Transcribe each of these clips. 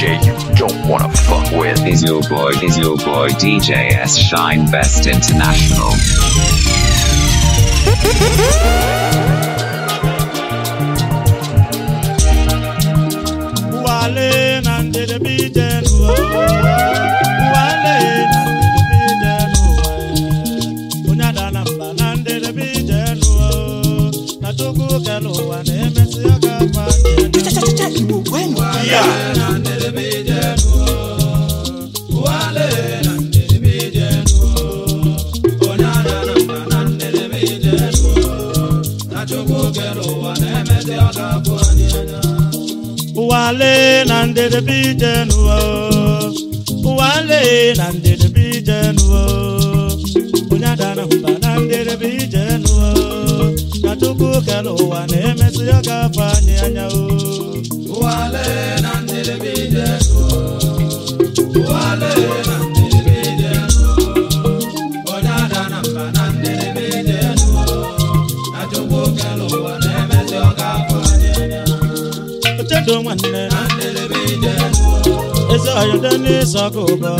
DJ you don't wanna fuck with. Is your boy, is your boy DJ S Shine Best International? Wale na ndede bijenu Wale na ndede bijenu Unyada na mba na ndede bijenu Na tuku kelu wa na emesi oga fanye na ndede bijenu Wale na ndede bijenu Unyada na mba na ndede bijenu Na tuku kelu wa na emesi oga fanye Wale na ndede bijenu Wale na ndede bijenu Unyada na mba na ndede bijenu Na tuku kelu wa na emesi oga fanye anya Wale na ndede bijenu Wale na ndede bijenu Unyada na mba na ndede bijenu Na tuku kelu wa na emesi oga fanye anya Otedo nwanne eze ọyọdọ n'ịsọkụ ụbọ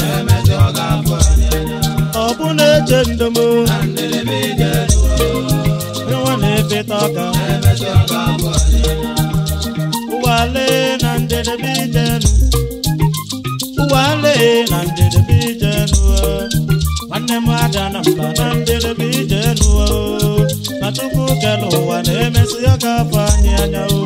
ọ bụ na-eche ndomo nwa na-efeta ọka ụwale na njedebe ijenu ụwale na njedebe ijenu nwanne m ada na mba na njedebe ijenu na tupu kele ụwa na-emesi ya ga-afọ anyị anya o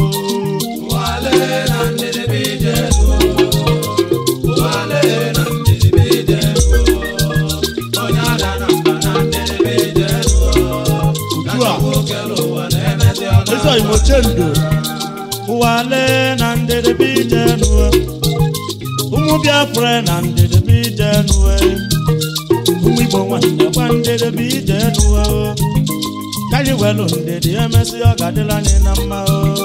ezi oyimo chendo ụwale na ndedebe ijenu ụmụ biafra na ndedebe ijenu ụmụ igbo nwanne gwa ndedebe ijenu kaji welu ndedi emesi ọ ga-adịla anyị na mma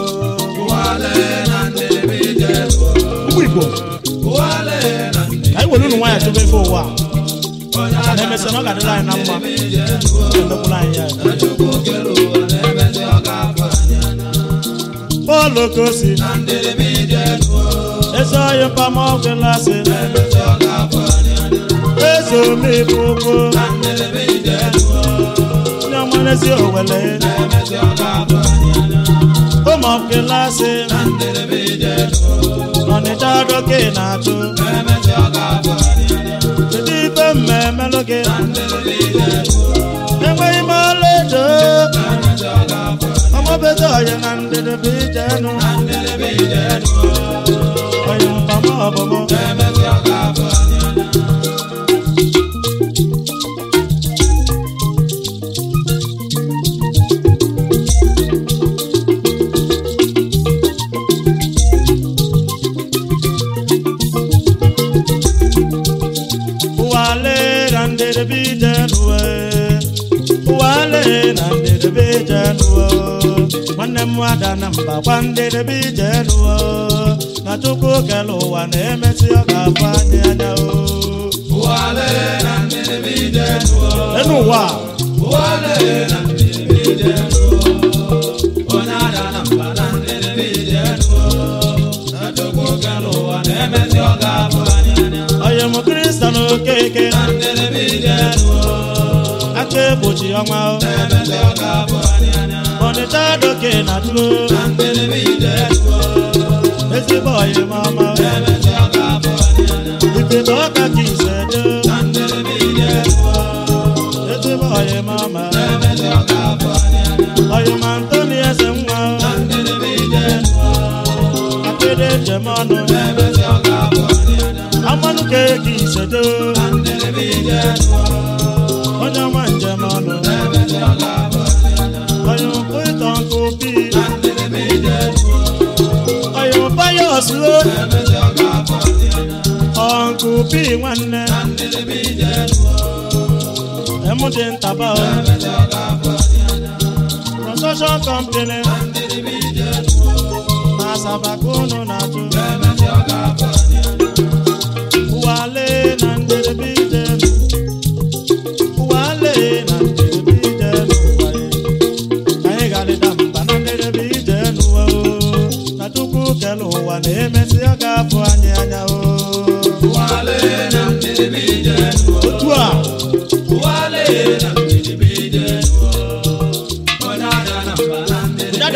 ụmụ igbo ka anyị were unu nwaanyị chụba ife ụwa maka na emesi na ọ ga-adịla anyị na mma emekwula anyị ya bọọlụ kosi eze ọyị mpama ọgwụ lasị eze omeife ụkwụ onye ọmarezi owele ụmụ ọkụlasị ọnịcha doke na-achụ kedu ife mmemelụ gị enweghị m ọlaedo ọmọbezi ọya na ndedebe ijenụ ọya mpama ọbụmụ ụwale na ndedebe ijenụ ụwale na ndedebe ijenụ nwanne m ada na mba gwa ndedebe ijenụ na chukwu kele ụwa na-emesi ọ ga-afụ anyị anya o enu ụwa onye m kristian okeke aka egbochi ọnwa ọnịcha doke na tụlo ezigbo ọyị m ọma ikete ọka ka ise do ezigbo ọyị m ọma ọyị m antoni eze nwa akede njem ọnụ amanụ ka eke ise do onye ọma njem ọnụ ọyị m pụịtọ nke obi ọyị m payọs o ọnkụ bi nwanne emụdị ntaba o construction company na asaba ka unu na-atụ ụwale na ndedebe ije ụwale na ndedebe ije n'ụwa ka anyị ga-adịda mba na ndedebe ije n'ụwa o na tupu kele ụwa na-emesi ọ ga-afụ anyị anya o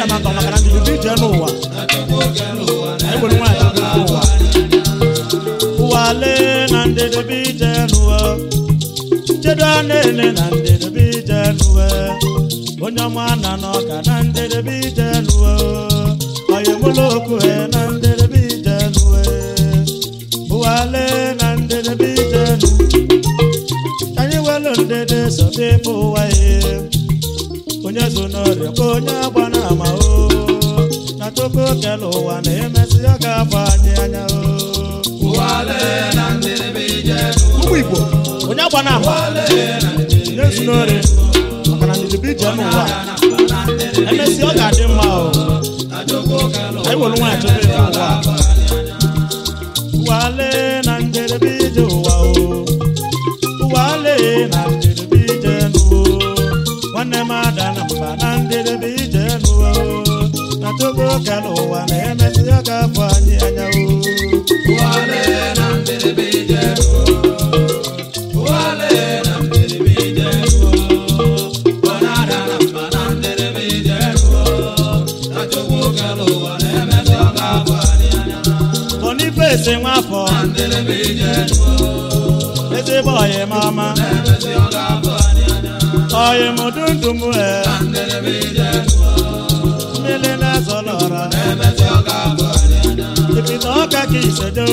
ada maka maka na ndidi bụ ije n'ụwa anyị nwere nwaanyị chọrọ ife ụwa ụwa lee na ndidi bụ ije n'ụwa chedo na-ele na ndidi bụ ije n'ụwa onye ọma na n'ọka na ndidi bụ ije n'ụwa onye mụlụ okwu he na ndidi bụ ije n'ụwa ụwa lee na ndidi bụ ije n'ụwa anyị welu ndidi sobe bụ ụwa ihe onye zo n'ọrịa ka onye agba na ama o na chukwu kele ụwa na-emesi ya ga-afọ anyị anya o ụmụ igbo onye agba na ama onye zo n'ọrịa maka na ndidi bụ ije n'ụwa emesi ọ ga-adị mma o anyị were nwaanyị chọrọ ife ụwa ụwa lee na njedebe ije ụwa o ụwa lee na njedebe ije n'ụwa nwanne m ada na mba na njedebe ije n'ụwa na togo kala ụwa na-emesi ya ga-afọ anyị anya o Boniface nwafọ ezigbo ọyị m ọma ọyị m dundum e mmiri na-ezọlọra ipita ọka ka isedo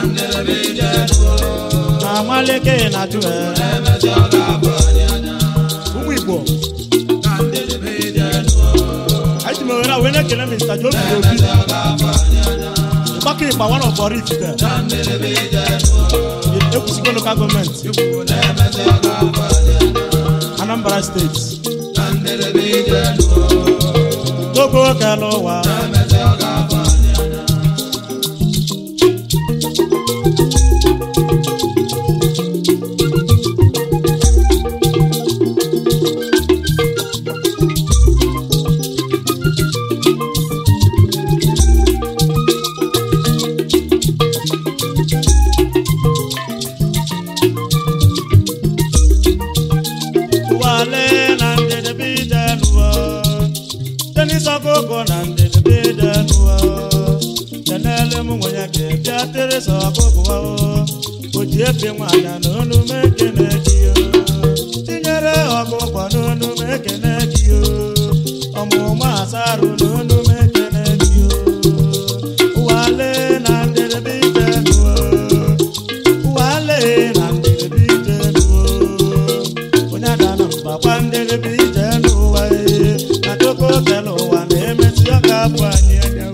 na amalike na jụ e ụmụ igbo anyị ji m ohere a wee na-ekele mr jobi obi ịgbakọ ịgba one of our ifite ekwusigo local gọọmenti anambra steeti togo kele ụwa wale na njedebe ije n'ụwa tenis ọgụgụ na njedebe ije n'ụwa tenele m nwenye ga-ebịa teresa ọgụgụ o ji efe nwaanyị na onu m ekene gị o tinyere ọgụgụ na onu m ekene gị o ọmụmụ asarụ na onu m ekene gị o wale na njedebe ije n'ụwa wale na njedebe ije n'ụwa onye adana mba gwa njedebe ije n'ụwa ee na toko kele ụwa na-emesi ọ ga-abụ anyị anya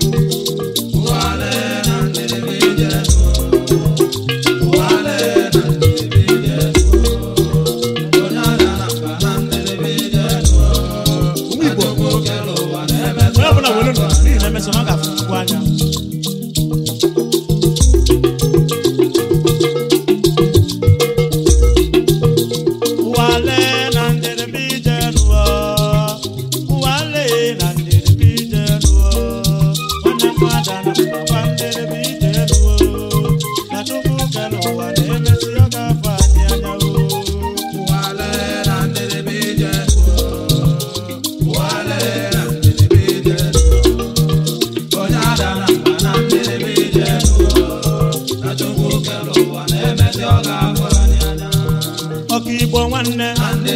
ụmụ igbo onye ọbụla were nụ n'ihi na emesi ọ ga-afụ chukwu anya Wale na njedebe ije n'ụwa Wale na njedebe ije n'ụwa Nwanne mmadụ na mgbakwa njedebe ije n'ụwa Na Chukwu kere ụwa na-emesi ọ ga-afọ anyị anya o ọka igbo nwanne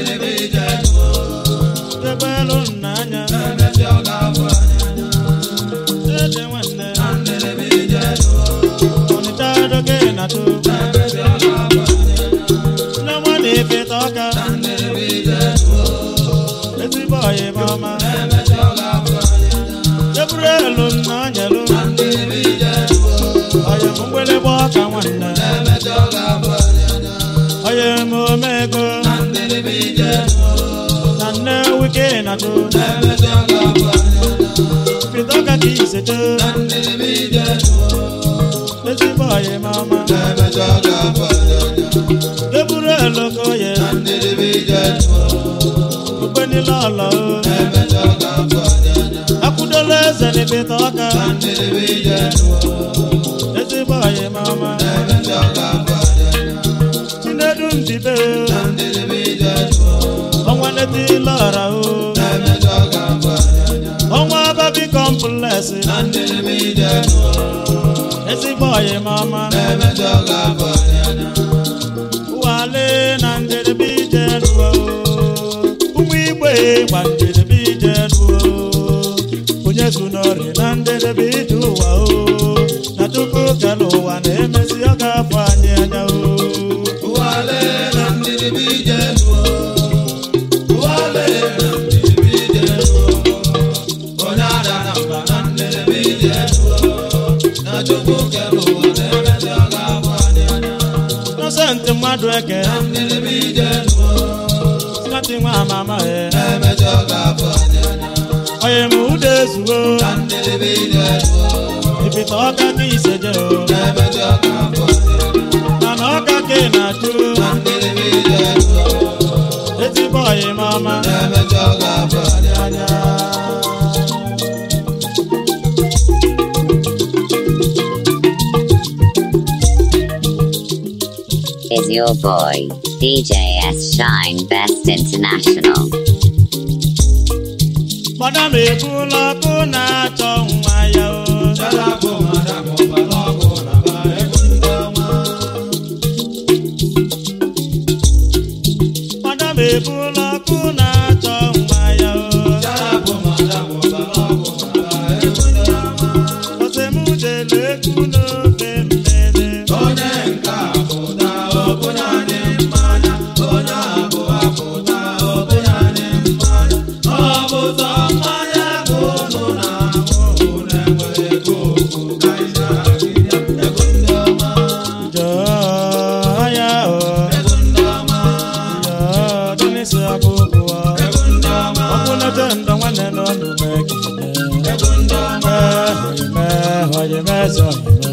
debelu nna anya ede nwanne ọnịcha doge na to nne nwa na-efeta ọka ezigbo ọyị m ọma deburu elu nna anyelu ọyị m mgbịlịgba ọka nwanne ọyị m omego na nne wike na to feta ọka ka iseto ezigbo ọyị m ọma deburu elu ka oye okpe niile ọlọ akwụdola eze n'ebeta ọka ezigbo ọyị m ọma chinedu ndibe ọnwa netila ọra o ọnwa ababi triplesi ezigbo ọyị mama wale na njedebe ije nuo ụmụ igbe gba njedebe ije nuo onye zu n'ọrị na njedebe ije ụwa o na tupu kele ụwa na-emezi ọ ga-afọ anyị anya o Innocent mmadụ eke Snati nwa amama e onye m ụda ezugo ibita ọka ka iseje o mana ọka ka ị na-achụ ezigbo ọyị m ọma anya is your boy, DJ S Shine Best International. gbada m ebula ọkụ na-achọ nwa ya o gbada m ebula ọkụ na-achọ nwa ya o osemujelu egwu n'ofe mmeze jọọ ya o jọọ dịnịsị ọkụkụ ọkwụnete ndọ nwanne n'ọnụ mekide oyime oyime eze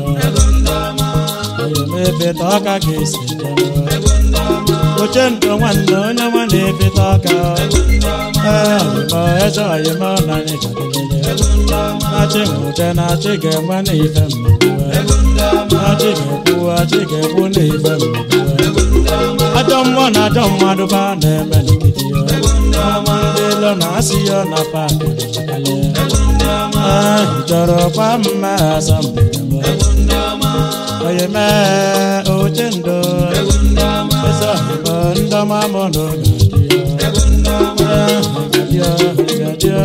oyime oyime ebeta ọka ka esi oche ndọ nwanne onye nwa na-ebeta ọka oyime eze oyime ọnanyị kadịlele achị nwute na achị ga-enwe n'ife mmegbu achị ga-ekwu achị ga-ekwu n'ife mmegbu ajọ mmụọ na ajọ mmadụ ba na-eme n'ogidi ya ọma ndị ilo na-asị ya na paakị ahụ chọrọ kwa mma asambodo onye mee oche ndo eze ọhịma ndọma mụ na oge dị ya ga-adị ya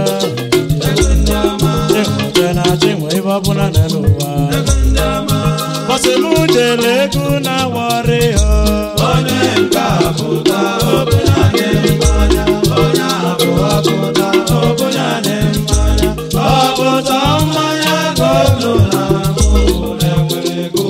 chinwe na chinwe ibe ọbụla n'elu ụwa bọsị m jere egwu na wọrị onye nke apụta ọbụla dị mmanya onye abụ ọpụta ọbụla dị mmanya ọpụta mmanya golu na abụ na-enwere ego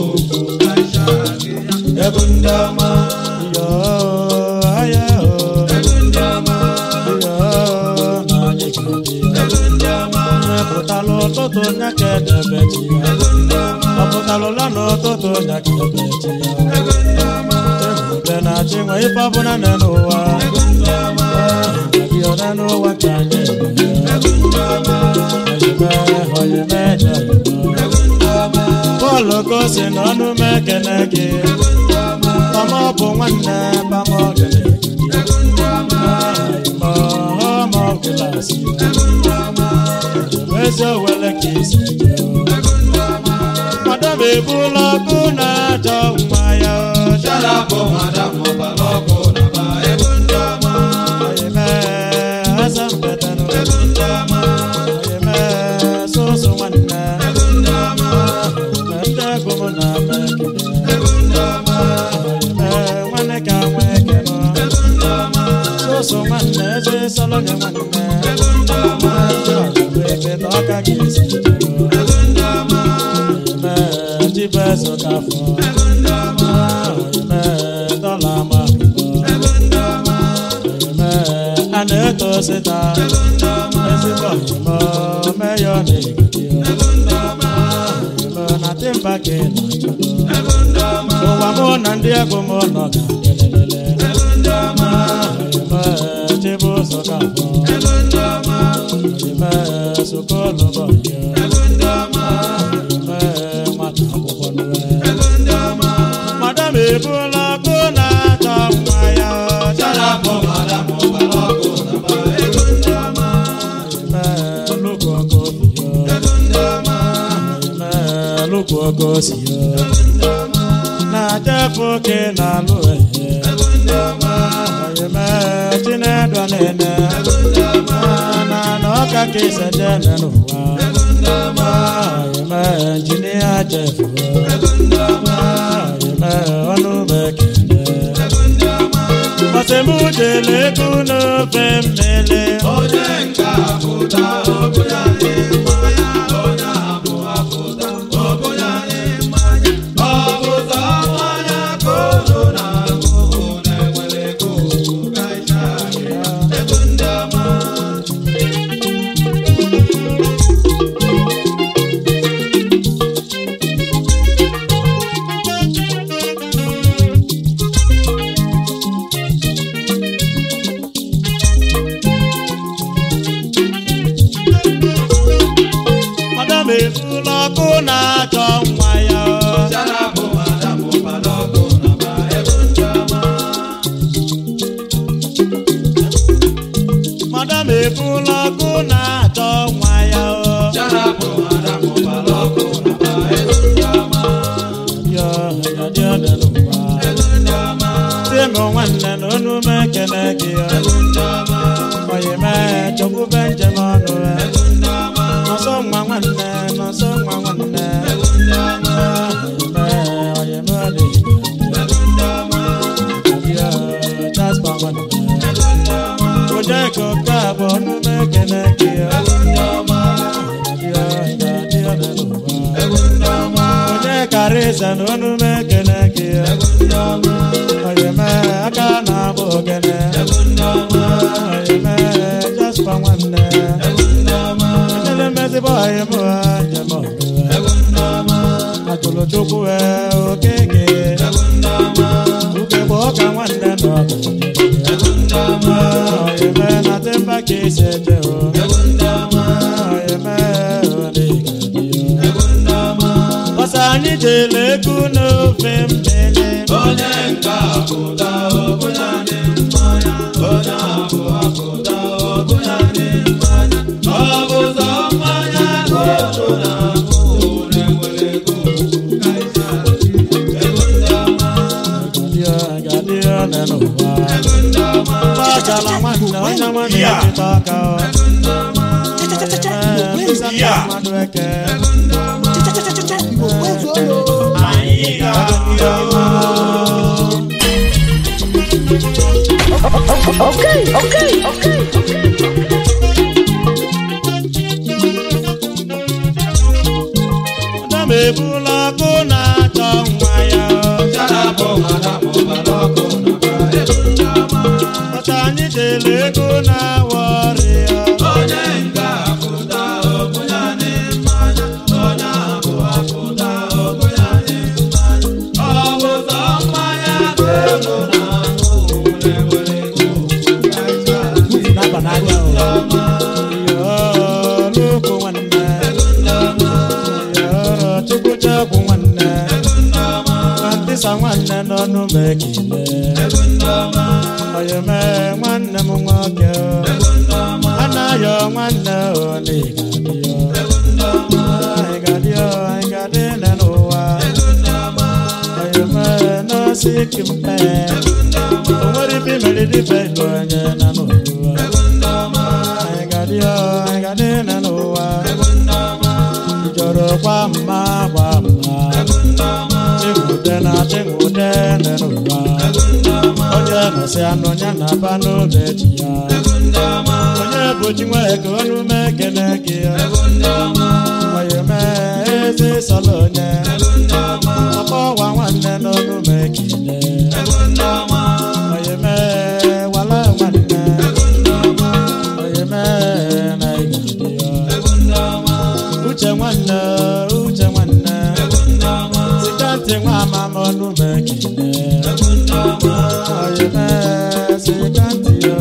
egwu ndị ọma yoo aya o egwu ndị ọma yoo na anyị ga-adị ya mepụtalụ ụtụtụ nya ka edebe chi ya ọ pụtalụla n'ụtụtụ nya ka ebe chi ya chehụde na chinwe ife ọbụla nọ n'ụwa gị one n'ụwa ka anyị oyime oyime je bọọlụ ka o si n'ọnụ m ekene gị pama ọ bụ nwanne pama ọ gịnị ma ọma ọgụlasị eze wele ka isi madam ebula ọkụ na-achọ nwa ya oyime asa mbetanụ oyime soso nwanne oyime ndị ego m na-ama ekele oyime nwanne ka nwa ekele soso nwanne eze solonye nwanne ebe ọka gị esi oyime chibezo kafọ oyime dọla ma oyime a na-eto sita ezigbo oyime meyọ na-egidi oyime na timba ka ị na-achọ ụwa mụ na ndị ego m nọ ga-elelele oyime chibuzo kafọ oyime sokolo bọyọ oyime nwata akwụkwọ nwe madam ebula ọkụ na-achọ nwa ya oyime nnukwu ọkụ obiyo okwu ogosi na-ajefe oke na-alụ ehe oyeme chinedu nene na na ọka ka iseje n'ụwa oyeme injinia jefu oyeme ọnụ bekele Masemujele kunofe mmele Madam efula ọkụ na-achọ nwa ya Madam efula ọkụ na-achọ nwa ya Yo, ya dị ọdị n'ụwa. Tim nwanne na onu m ekene gị Oyi mee chọkwube njem ọnụ ya Nọsọ nwa nwanne, nọsọ nwa nwanne Oyi mee, oyi mee ọ dị Yo, Jasper nwanne Ojeko ka bụ onu m ekene gị Yo, ya dị ọdị n'ụwa. onye kara ịza na onu m ekele gị oyeme aka na-abụ ogene oyeme jaspa nwanne ejele mmezigbo oyim njem atụrụ chukwu okeke uke bụ ọka nwanne na oyeme na temba ka isi eje oyeme onye Ọsọ anyị jere ego n'ofe mmele gadị ọnụ n'ụwa gbachala nwanne onye nwanne ya dịta aka mkpịsị mmadụ eke Adam ebula ọkụ na-achọ nwa ya ọta anyị jere ego na-awa ọrịa n'aba n'anya o loko nwanne chukwu chekwu nwanne ntịsa nwanne n'ọnụ m ekele oyeme nwanne m nwoke anaghị nwanne ịgadịọ ịgadị nne n'ụwa oyeme n'osiki mpe onwere ibe meriri ibe ilu onye na n'ụwa ịgadịọ ịgadị nne n'ụwa ijoro kwa mma kwa mma chịnwude na chịnwude nne n'ụwa onye nọsị anụ ya na aba n'oge ji ya onye bụchi nwe ka onu m ekele gị onye mee ezi sọlọ onye ọkpọwa nwanne n'onu m ekele onye mee wala nwanne onye mee na ịgadị ya uche nwanne uche nwanne site ntị nwa amama ọnụ m ekele onye mee site ntị ya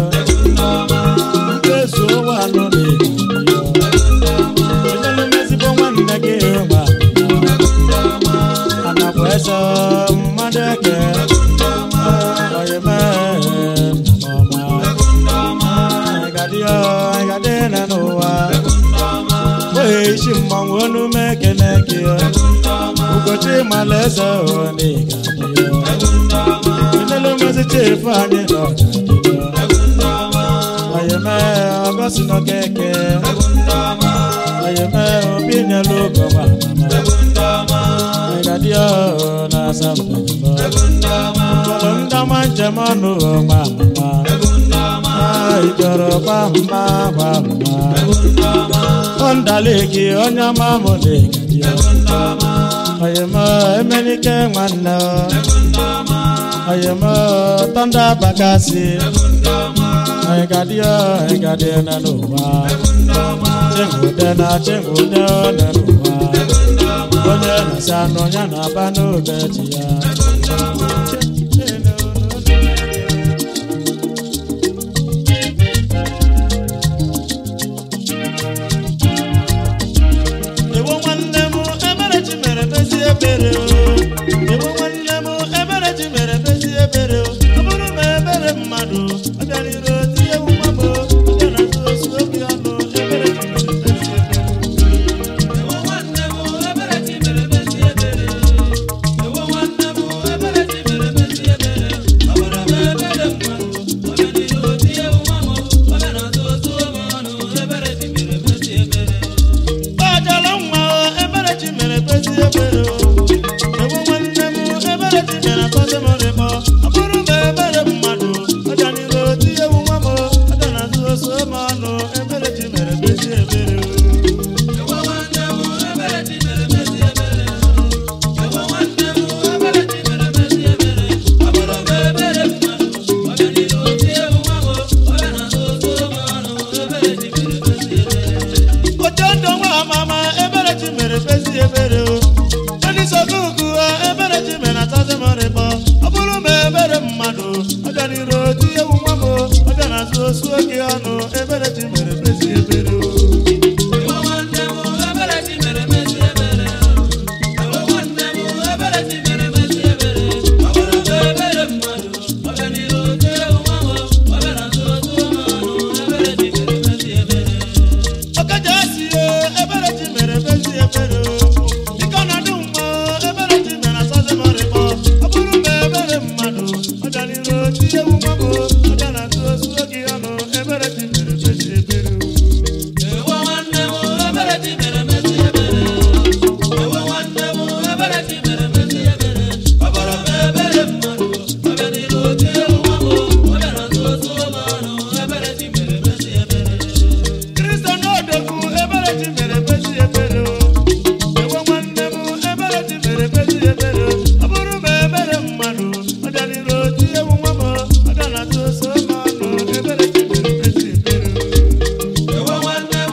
mmezu ụwa nọ n'ịgadị ya onye na-emezigbo nwanne gị nwa anakwa eze mmadụ eke onye mee nna m ọma ịgadị ya ịgadị na n'ụwa isi mmanwụ onu m ekene gị ugochi mala eze oniga inelu ngozi chefu anyị na ọgadịgo oyeme ọgọsi n'okeke oyeme obi nyelu ogo nwa mama ịgadio na asambenbo ụlọ ndama njem ọnụ ọma mama ijoro gba mma gba mma ondaleki onye ọma mụ na-egadio oyeme emenike nwanne oyeme tọnda bakasi ịgadio ịgadio na n'ụwa chengude na chengude na n'ụwa onye na-esi anụ ya na-aba n'oge ji ya Ewo nwanne m ebere ji mere bezi ebere o Ewo nwanne m ebere ji mere bezi ebere o ọ bụrụ ma ebere mmadụ ọ bịara ire oti ewu nwa m o ọ bịa na nso osu obi ọnụ ebere ji mere bezi ebere Ọjọlọ nwa o ebere ji mere bezi ebere o Ewo nwanne m ebere ji mere kpọsị m rịkpọ ọ bụrụ ma ebere mmadụ ọ bịa n'ire oti ewu nwa m o ọ bịa na nso osu obi ọnụ ebere ji mere bezi ebere o ojondo nwa amama ebere ji mere bezi ebere o ndị sogugu ha ebere ji mere atazi m rịkpọ ọ bụrụ ma ebere mmadụ ọ bịa n'iru oti ewu nwa m o ọ bịa na nso osu oge ọnụ ebere ji mere bezi ebere o Ọkaja si o ebere ji mere bezi ebere o dịka ọ na-adị mma ebere ji mere asazi m rịkpọ ọ bụrụ ma ebere mmadụ ọ bịa n'iru oti ewu nwa m o ọ bịa na nso osu oge ọnụ ebere ji mere bezi ebere o Kristo n'odogwu ebere ji mere bezi ebere o ewe nwanne m ebere ji mere bezi ebere o ọ bụrụ ma ebere mmadụ ọ bịa n'iru oti ewu nwa m ọ bịa na nso osu oge ọnụ ebere ji mere bezi ebere o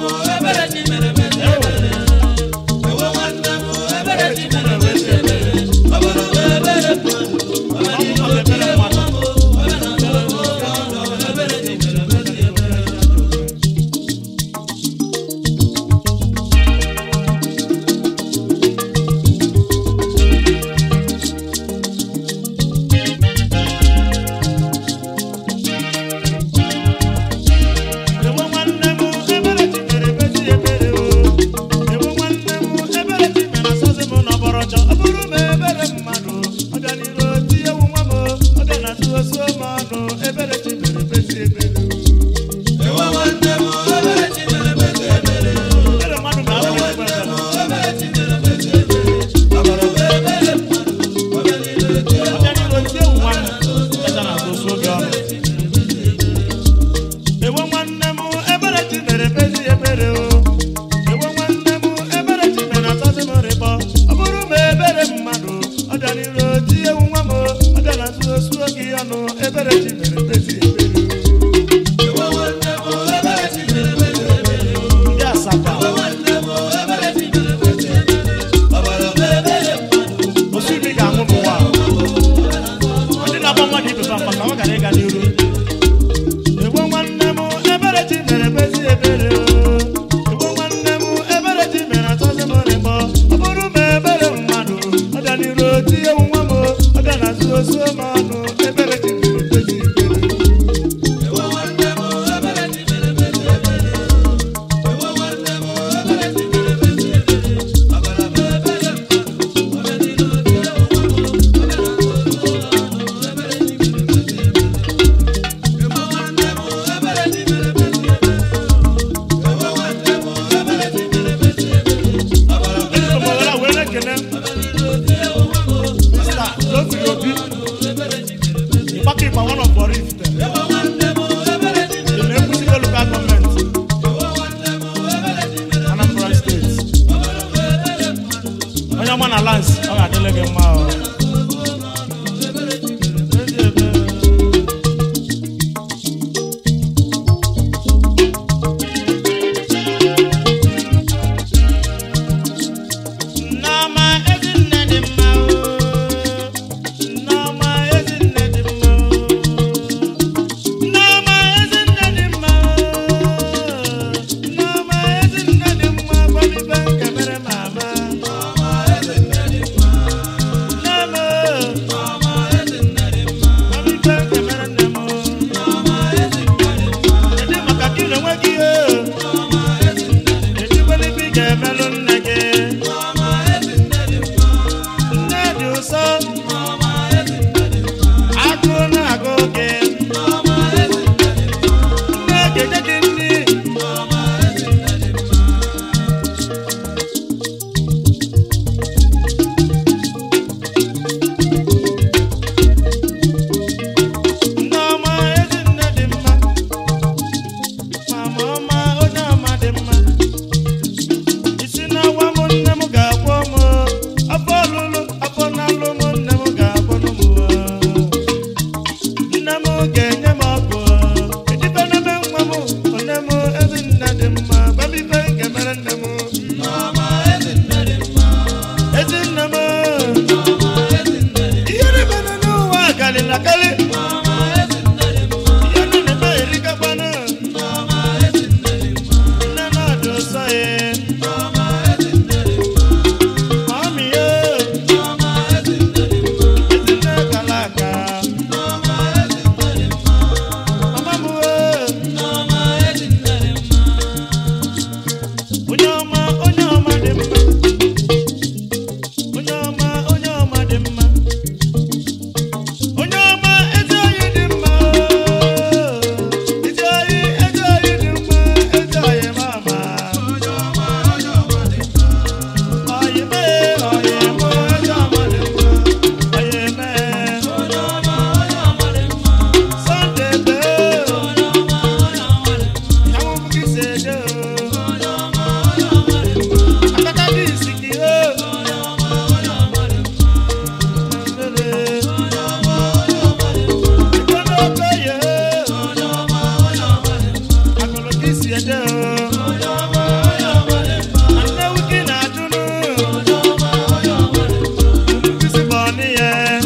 Ewo nwanne m ebere ji mere bezi ebere o Ewo nwanne m ebere ji mere asazi m n'ọbọrọjọ ọ bụrụ ma ebere mmadụ ọ bịa n'iru oti ewu nwa m ọ bịa na nso osu m ọnụ ebere ji mere bezi ebere o Ebere mmadụ ma abụghị ebere ọ bịa n'iru oti ewu nwa m ọ bịa na nso osu oge ọnụ Ewo nwanne m ebere ji mere bezi ebere o Ewo nwanne m ebere ji mere asazi m rịkpọ ọ bụrụ ma ebere mmadụ ọ bịa n'iru oti ewu nwa m ọ bịa na nso osu oge ọnụ ebere ji mere bezi ebere o ndị asaba osibi ga-anwụ n'ụwa a. ndị na-agba mmadụ ibe fa maka ọ gara ịga n'iru Ewo nwanne m ebere ji mere bezi ebere o Ewo nwanne m ebere ji mere atọzi m rịkpọ ọ bụrụ ma ebere mmadụ ọ bịa n'iru oti ewu nwa m ọ bịa na zuo zuo m ọnụ ebere ji mere bezi ebere o ọma na lans ọ ga-adịle gị mma o Nneọma Ezinne dị mma o. Nneọma Ezinne dị mma o. Nneọma Ezinne dị mma o. Nneọma Ezinne dị mma gbamibe nke mere m ama. Nneọma o. Gbamibe nke mere nne m o. Kedu maka gị na onwe gị o? Ejikwala ibe ị ga-emelụ nne gị. Nne dị ụsọ. Agụ na-agụ gị. Nne ga-enye gị nri. Nneọma Ezinne dị mma. Mama ọma onye ọma dị mma. Isi na-awa m nne m ga-agwọ m. Afọ ọlụlụ afọ na-alụ m nne m ga-agwọ m. Nne m ga-enye m ọgwụ. Edibe n'ebe nwa m nne m Ezinne dị mma. Gbamibe nke mere nne m. Ezinne m. Ihe niile nọ n'ụwa karịrị akarị. Ihe nọ n'ebe erikakwanụ. Nne na-adị ụsọ ya. Mami ya. Ezinne kala aka. Mama m o. Onye ọma, onye ọma dị mma. Onye ọma, onye ọma dị mma. Onye ọma, ezi oyi dị mma. Ezi oyi, ezi oyi dị mma. Ezi oyi mama. Oyi mee, oyi mụ, ezi ọma dị mma. Oyi mee. Sunday bee. Àwọn fún kí ṣe dé o. Akọ́kọ́ bí ìsìnkì o. Ìgbóná ọgbẹ́yẹ o. Akọ̀lọ̀ kí sì ẹ̀dẹ́ o. Anáwó kí nà dúnú. Olùkísí bọ̀ níyẹn.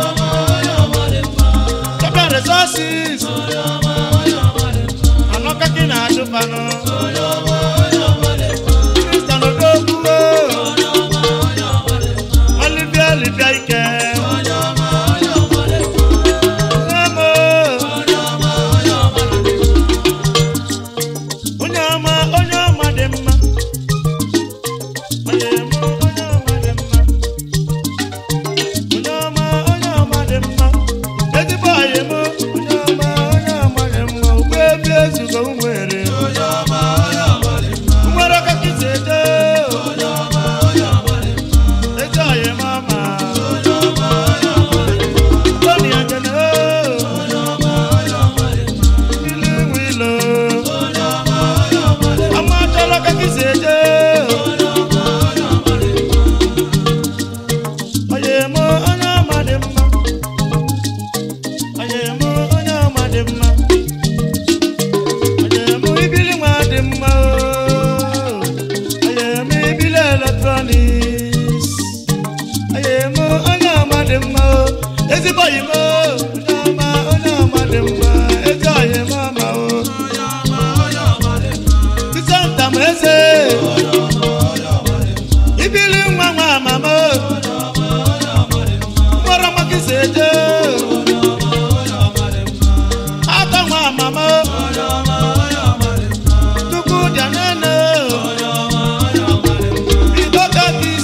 Tọ́pẹ́ resources. Anọ́kọ́ kí nà dúpanú. Kristian Odogwu o. Olivia Olivia Ike. Nemo. Onye ọma, onye ọma dị mma. Onye mụ, onye ọma dị mma. Onye ọma, onye ọma dị mma. Ezigbo ọyị mụ, onye ọma, onye ọma dị mma. Ugbo ebi ezugo m nwere. Nwere ọkọ kịta edo. Ezi ọyị m ọma. Tony Ajene o. Ilu iwu ilo. Ọmọ atọ́lọ́ ọkọ kịta edo. Ọyị mụ, onye ọma dị mma. Ọyị mụ, onye ọma dị mma. Ọyị mụ, ibili nwa dị mma o. Ọyị mụ, ibili electronics. Ọyị mụ, onye ọma dị mma o. Ezigbo ọyị mụ, onye ọma, onye ọma dị mma. Ezi ọyị mụ ọma o. Sisanta m eze. Ibili nwa nwa mama o. Mkpọrọ nwa gị si eje. Ata nwa mama o. Tupu dị anene o. Bido ka gị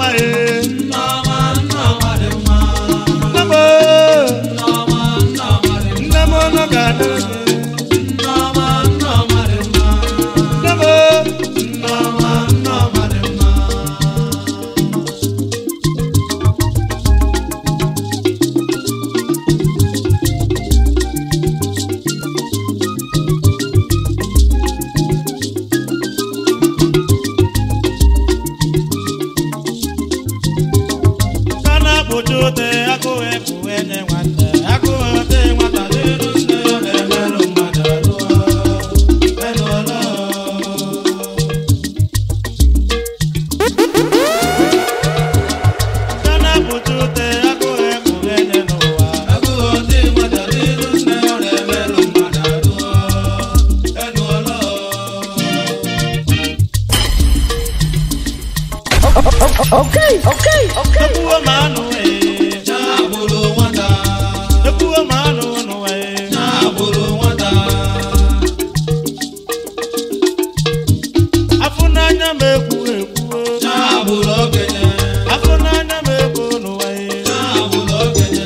nneọma e Nneọma nneọma dị mma. nne m Nneọma nneọma dị mma. nne m ọnụ ga-adịrị gị Nneọma nneọma dị mma. nne m Nneọma nneọma dị mma. ka na-akpụcha ute agụụ ekpuwe nye nwata agụụ ute nwata dịrụ nne ọ na-emerụ mmadụ arụ elu ọlọ ka na-akpụcha ute agụụ ekpuwe nye n'ụwa Agụụ dị nwata n'iru nne ọ na-emerụ mmadụ arụ. Elu ọlọ. ekwuo ma anụ ee Na-agbụrụ nwata. ekwuo ma anụ n'ụwa ee Na-agbụrụ nwata. afụ n'anya m ekwu ekwuo Na-agbụrụ okenye. afụ n'anya m ekwu n'ụwa ee Na-agbụrụ okenye.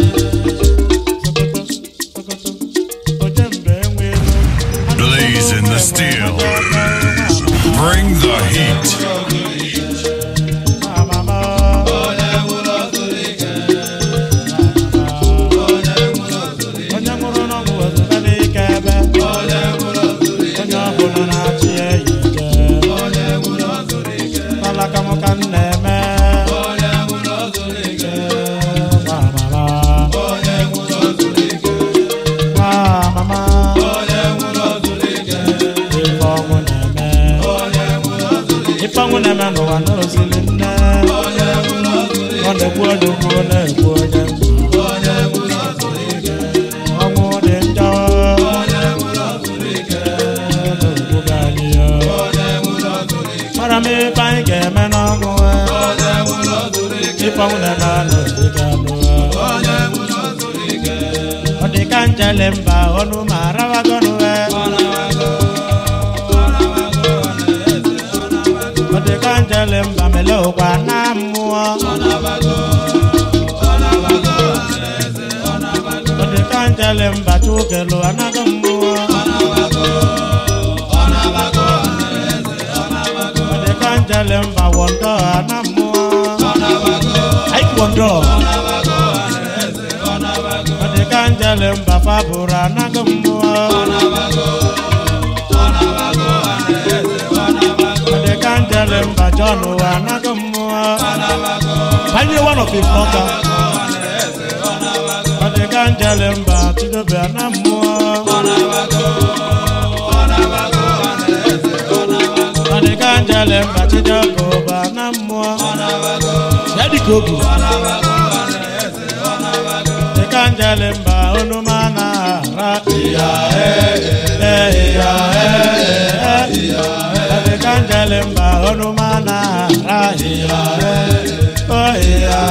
Sokoto, Sokoto, Ojembe enweela. Blaze in the steel. Bring the heat. Mama, Onye nwụrụ ọtụrụ ike. Onye nwụrụ ọtụrụ ike. onye nwụrụ n'ọgwụ ozugbo n'ike ebe Onye nwụrụ ọtụrụ ike. onye ọbụla na-achị ya ike Onye nwụrụ ọtụrụ ike. alaka m ka m na-eme Onye nwụrụ ọtụrụ ike. Mama, Onye nwụrụ ọtụrụ ike. mama, Onye nwụrụ ọtụrụ ike. ife ọnwụ na-eme Onye nwụrụ ọtụrụ ike. ife ọnwụ na-eme n'ụwa n'ozili nne Onye nwụrụ ọtụrụ ike. ọ na-ekwu onye ukwu na-ekwu onye nta Onye nwụrụ ọtụrụ ike. ọnwụ dị njọ Onye nwụrụ ọtụrụ ike. n'obodo anyị ya. Onye nwụrụ ọtụrụ ike. mara m ife anyị ga-eme n'ọnwụ ya. Onye nwụrụ ọtụrụ ike. ife ọnwụ na-eme n'obodo anụ ya. Onye nwụrụ ọtụrụ ike. ọ dị ka njele mba ọnụ ma arawagọnụ ya. Ọ na-awago. Ọ na-awago. Ọ na-eze. Ọ na-awago. ọ dị ka njele mba mele ụkwa na mmụọ Ọ na-awago. Ọ na-awago. Ọ na-eze. Ọ na-awago. ọ dị ka njele mba chukelu anaghị mmụọ Ọ na-awago. Ọ na-awago. Ọ na-eze. Ọ na-awago. ọ dị ka njele mba wọndọ ana mmụọ Ọ na-awago. aik wọndọ Ọ na-awago. Ọ na-eze. Ọ na-awago. ọ dị ka njele mba fabụrụ anaghị mmụọ Ọ na-awago. Ọ na-awago. Ọ na-eze. Ọ na-awago. ọ dị ka njele mba jọn anaghị mmụọ Ọ na-awago. banye one of his ọka Ọ na-eze. Ọ na-awago. ọ dị ka njele mba chidobe ana mmụọ Ọ na-awago. Ọ na-awago. Ọ na-eze. Ọ na-awago. ọ dị ka njele mba chidioke ụba ana mmụọ Ọ na-awago. ya dị ka obi Ọ na-awago. Ọ na-eze. Ọ na-awago. dị ka njele mba onuma na-ara Ya ee. ee ya ee ọ dị ka njele mba onuma na-ara ya oh ya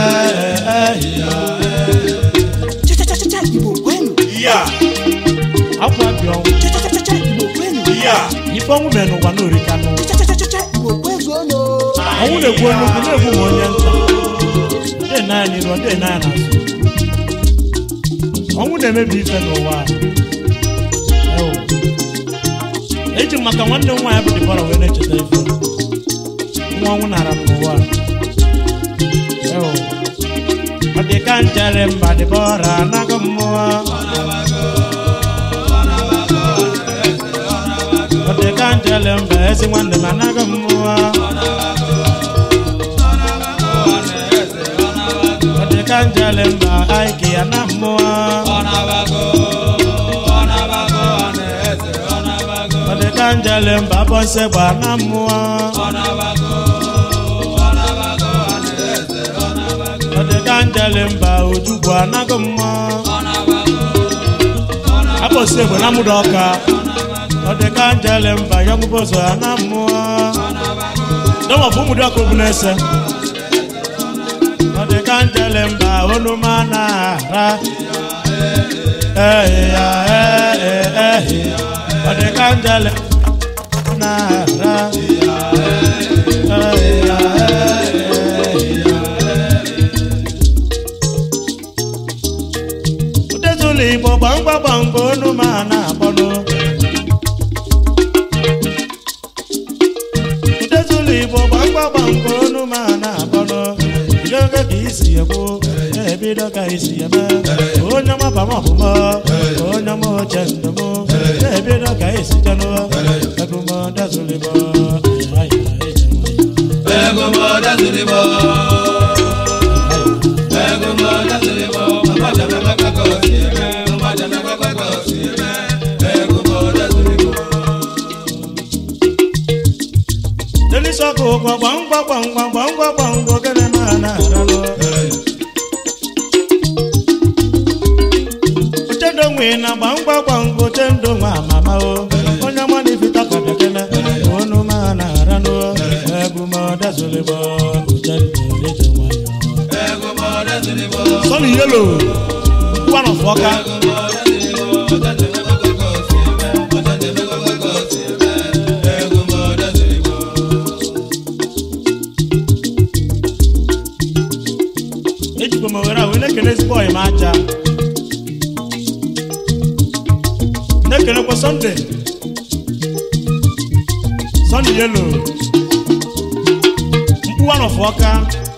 Cha-cha-cha-cha, Igbo kwenu. ya akwa bi ọnwụ Cha-cha-cha-cha, Igbo kwenu. ya ife ọnwụ mere n'ụwa n'orika nụ Cha-cha-cha-cha, Igbo kwezuonu. ọnwụ na-egbu onye ukwu na-egbu ma onye nta ndị na ya n'iru ndị na ya n'azụ ọnwụ na-emebi ife n'ụwa a. Ewo. eji m maka nwanne m nwaanyị bụ dịbara wee na-echeta ife nwa ọnwụ nara m n'ụwa a. Ewo. ọ dị ka njere mba dịbara anaghị mmụọ ọ dị ka njele mba ezi nwanne m anaghị mmụọ ọ dị ka njele mba aiki ya na mmụọ ọ dị ka njele mba bọnse gba na mmụọ ọ dị ka njele mba ojugbu anaghị mmụọ abọsi egbe na mụda ọka ọ dị ka njele mba ya ngwụbọzọ ya na mmụọ dọmọ bụ ụmụdị ọka obu na-ese ọ dị ka njele mba onuma na-ara ehi ya ehi ehi ọ dị ka njele na-ara ehi ya ehi ekwu na-ebido ka isi eme onye ọma ba m ọbụma onye ọma oche ndụ m na-ebido ka isi jenụ ebumọdazụlịbọ delisọkụ ụgwọ gbamgba gbamgba gbamgba gbamgba ogene ma na-aralụ ochendo nwe na gbamgba gbamgba ochendo nwa amama o onye ọma na-efita ka bekele onu ma na-aranụ ebumọdazụlịbọ ochendo ije nwayọ sọni yelo one of ọka ejikwa m owere a wee na-ekele ezigbo ọyị m aja na-ekelekwa sọnde sọnde yelo mkpụwa nọfụ ọka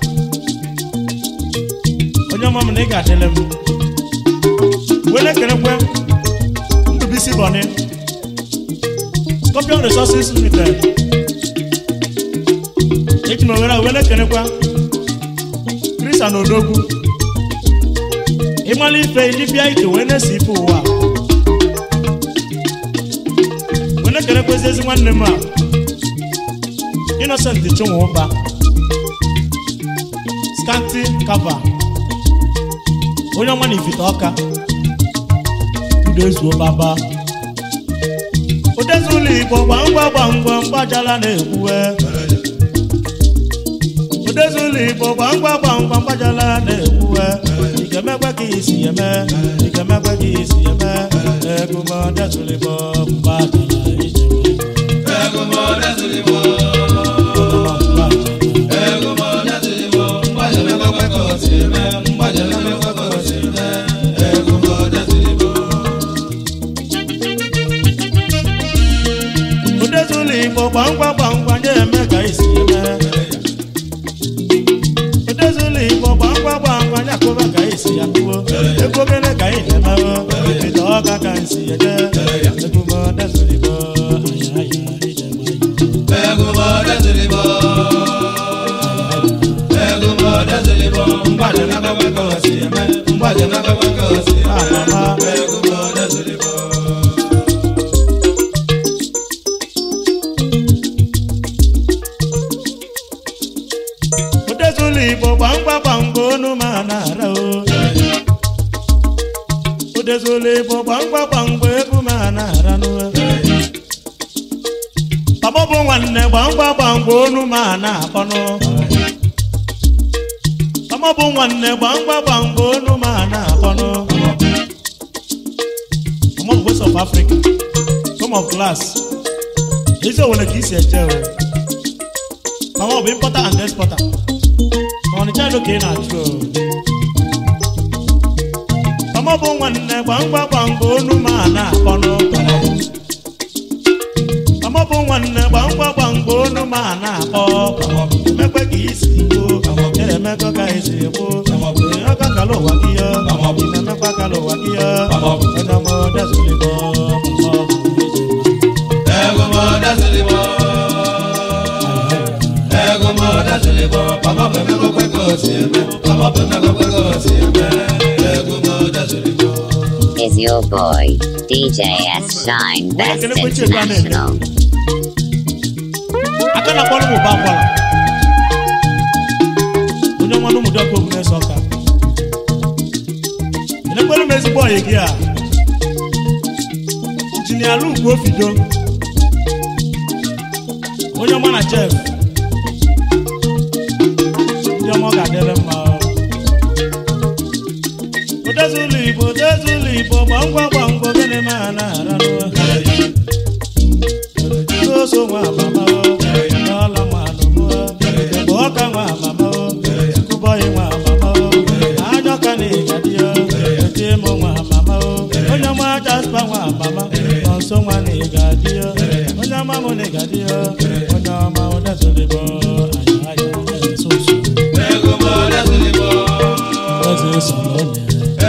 onye ọma m na ị ga-adịle m wee na-ekelekwe ndụbisi bọni scorpion resources limited eji m owere a wee na-ekelekwa krista na odogwu ịmala ife dibịa ike wee na-esi ife ụwa wee na-ekelekwezi ezi nwanne m a innocent chinwe ụba scanty kava onye ọma na ifite ọka udo ezuo baba odezi ụlọ igbo gbamgba gbamgba mgbajala na-ekwuwe odezi ụlọ igbo gbamgba gbamgba mgbajala na-ekwuwe ị ga-emekwe ka isi eme ị ga-emekwe ka isi eme ego ma odezi ụlọ igbo mgbajala ije odezi ụlọ igbo gbamgba gbamgba na-eme ka isi eme odezi ụlọ igbo gbamgba gbamgba nyakụba ka isi ya kpụo ego gịnị ka ị na-emewe ite ọka ka nsi eje ebume odezi ụlọ igbo aya aya ije nwayọ amama odezi ụlọ igbo gbamgba gbamgba onu ma na-ara o odezi ụlọ igbo gbamgba gbamgba egwu ma na-ara n'uwe Baba bụ nwanne gbamgba gbamgba onu ma na-akpọnụ Mama bụ nwanne gbamgba gbamgba onu ma na-akpọnụ Mama bụ West of Africa some of class ezi owele ka isi eje o Mama bụ importer and exporter ma ọnịcha elu ka ị na-achụ o Mama bụ nwanne gbamgba gbamgba onu ma na-akpọnụ Mama bụ nwanne gbamgba gbamgba onu ma na-akpọ emekwe ka isi igbo emekọ ka isi igbo ọka kala ụwa gị ya na-emekwa kala ụwa gị ya onye ọma dezulibo Is your boy, DJ S Shine Best International. aka na akpọrọ m ụba akwara onye ọma na ụmụdị ọkụ omume na-eso ọka elekwere m ezigbo ọyị gị a injinia lugwu ofido onye ọma na chef ndị ọma ọ ga-adịrị mma odezi ụlọ igbo odezi ụlọ igbo gbamgba gbamgba gịnị ma a na-ara n'oso nwa amama n'ọla nwa anụmụ ebe ọka nwa amama kụbọyị nwa amama anya ọka na ịgadi ya eti mụ nwa amama onye ọma jaspa nwa amama nọ nso nwa na ịgadi ya onye ọma mụ na ịgadi ya onye ọma odezolibo anya anya eso osu onye sọrọ onye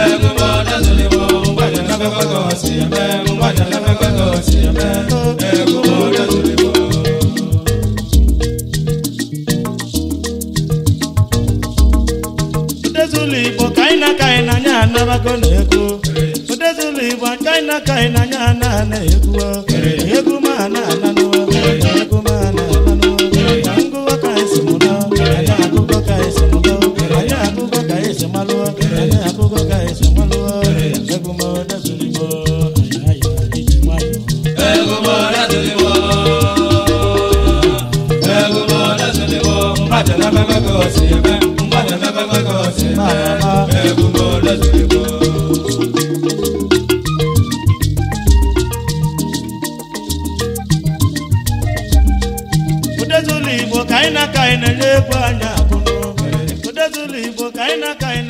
Odezulu Igbo ka anyị na-aka anyị n'anya anabago na ego Odezulu Igbo ka anyị na-aka anyị n'anya ana ana egwu egwu ma ana ananụ egwu ma ana ananụ ka ngụwa ka anyị si mụnọ anyị agụgọ ka anyị si mụnọ anyị agụgọ ka anyị si malụ anyị agụgọ ka anyị si malụ egwu ma Odezulu Igbo anyị ayọ iji nwayọ Odezulu Igbo ka anyị na-aka anyị na-enye egwu anyị abụnụ Odezulu Igbo ka anyị na-aka anyị